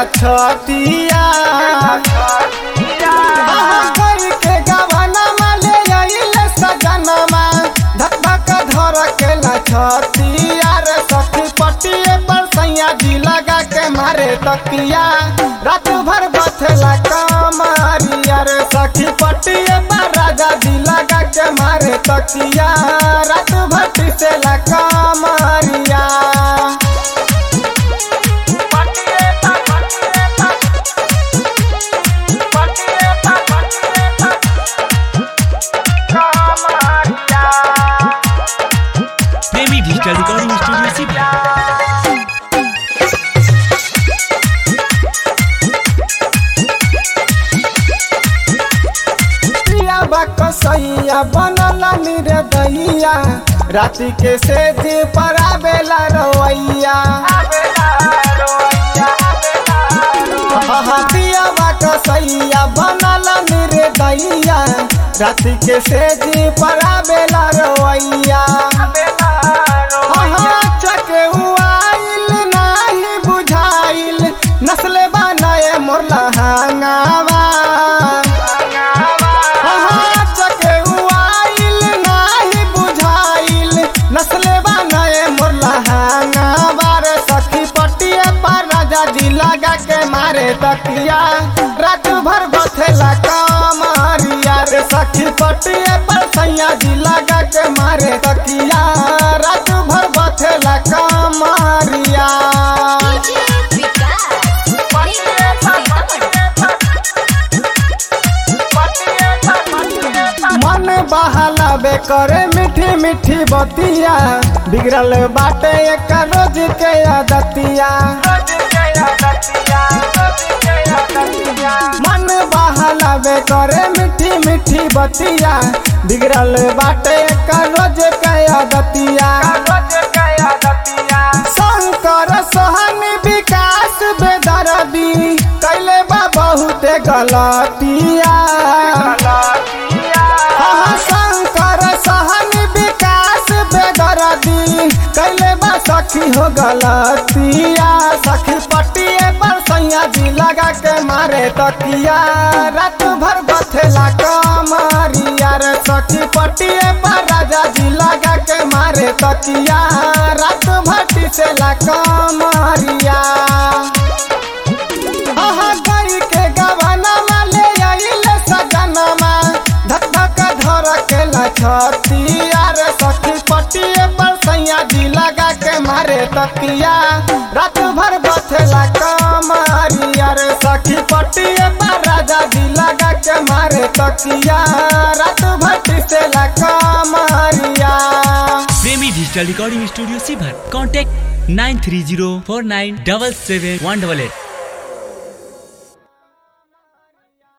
छतिया कोई के गवाना माले आइले सजनमा धक धक धर के छतिया रे सखी पटिए पर सैया जी लगा के मारे तकिया रात भर बथला कमरिया रे सखी पटिए पर राजा जी लगा के मारे तकिया रात भर पिसेला कमरिया प्रेमी डिजिटल रिकॉर्डिंग स्टूडियो सीधा प्रिया बाक सैया बनल निरे दैया राति के से जी पर आवेला रवैया प्रिया बाक सैया बनल निरे दैया राति के से जी पर आवेला रवैया चके उआइल नाही बुझाइल नस्ले बनाए मोर लहंगावा चके उआइल नाही बुझाइल नस्ले बनाए मोर लहंगावा रे सखी पटिए पर राजा जी लगा के मारे तकिया रात भर बथेला कमरिया रे सखी पटिए पर सैया जी लगा के मारे तकिया रात भर बथेला कमरिया मन बहलावे करे मीठी मीठी बतिया बिगड़ल बाटे एक रोज के आदतिया मन बहलावे करे मीठी मीठी बतिया बिगड़ल बाटे एक रोज के आदतिया शंकर सहन विकास बेदरदी कैले बा बहुते गलतिया हाँ, शंकर सहन विकास बेदरदी कैले बा सखी हो गलतिया सखी पटिए पर सैया जी लगा के मारे तकिया रात भर बथेला कमरिया रे सखी पटिए पर राजा जी लगा के मारे तकिया रात भर टिसेला कमरिया आहा गई के गवाना वाले आइले सजनमा धक धक धर के छतिया रे सखी पटिए पर सैया जी लगा के मारे तकिया रात भर बथेला कमरिया रे सखी पटिए पर राजा जी लगा के मारे तकिया रात भर टिसेला कमरिया प्रेमी डिजिटल रिकॉर्डिंग स्टूडियो सीभर contact nine three zero four nine double seven one double at